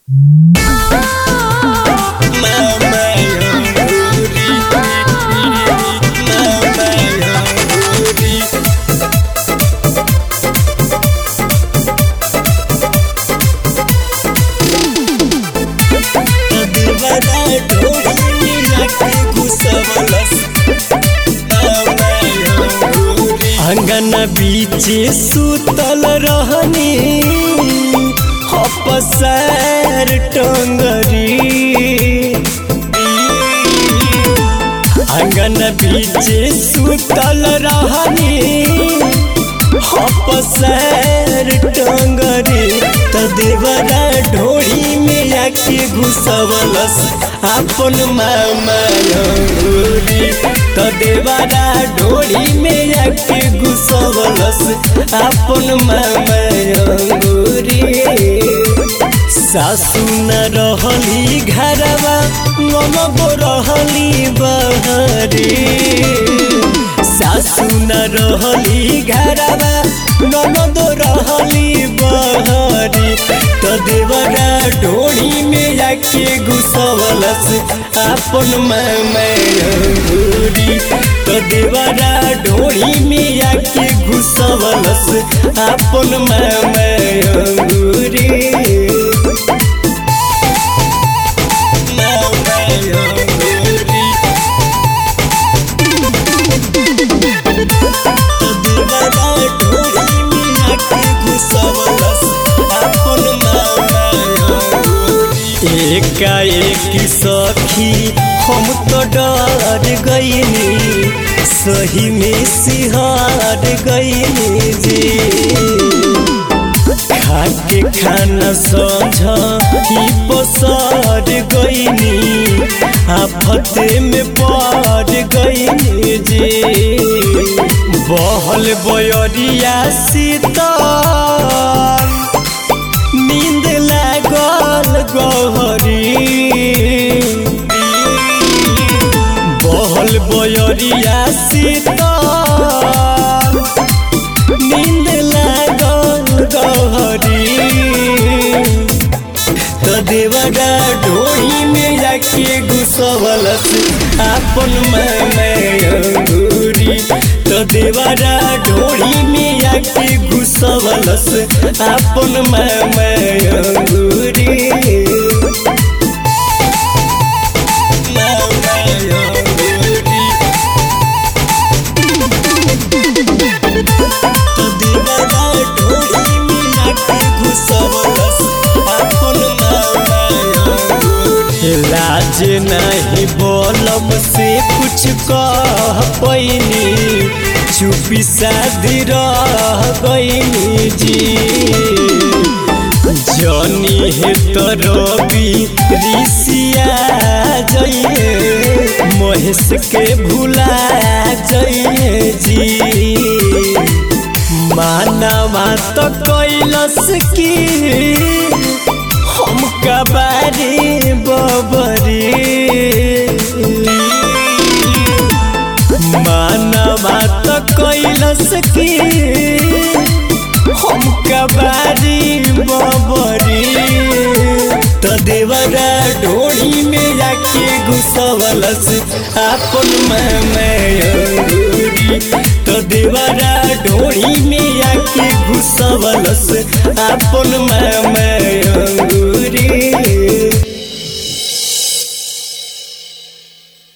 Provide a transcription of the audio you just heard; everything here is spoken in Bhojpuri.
अंगना बीचे सुतल रहनी हपसैर टंगरी अंगना बीचे सुतल रहनी हपसैर टंगरी त देवरा ढोड़ी में आके घुसवलस अपन मामा अंगूरी त देवरा ढोड़ी में आके घुसवलस अपन मामा अंगूरी सासु न रहली घरवा ननदो रहली बहरी सासु न रहली घरवा ननदो रहली बहरी त देवरा ढोड़ी में आके घुसवलस अपन मैमूरी त देवरा ढोड़ी में आके घुसवलस अपन मैमूरी एकाएक सखी हम तो डर गईनी सही में सिहार गईनी जी खाके खाना समझ ही पसार गईनी आफत में पड़ गईनी जी बहल बयरिया सीता नींद लागल गहरी बहल बयरिया सीता नींद लागल गहरी त देवरा ढोड़ी में जाके घुसवलस अपन अंगूरी त देवरा ढोड़ी में जाके घुसवलस अपन अंगूरी लाज नहीं बोलम से कुछ कह पैनी चुपी शादी रह गईनी जी जनी है तो रवि ऋषिया जइए महेश के भुला जइए जी मानवा तो कैलस की हम कबारी बबरी मानवा तो कैलस की हम कबारी बबरी तो देवरा ढोड़ी में जाके घुसवलस अपन मैमूरी तो देवरा ढोड़ी में जाके घुसवलस अपन मैम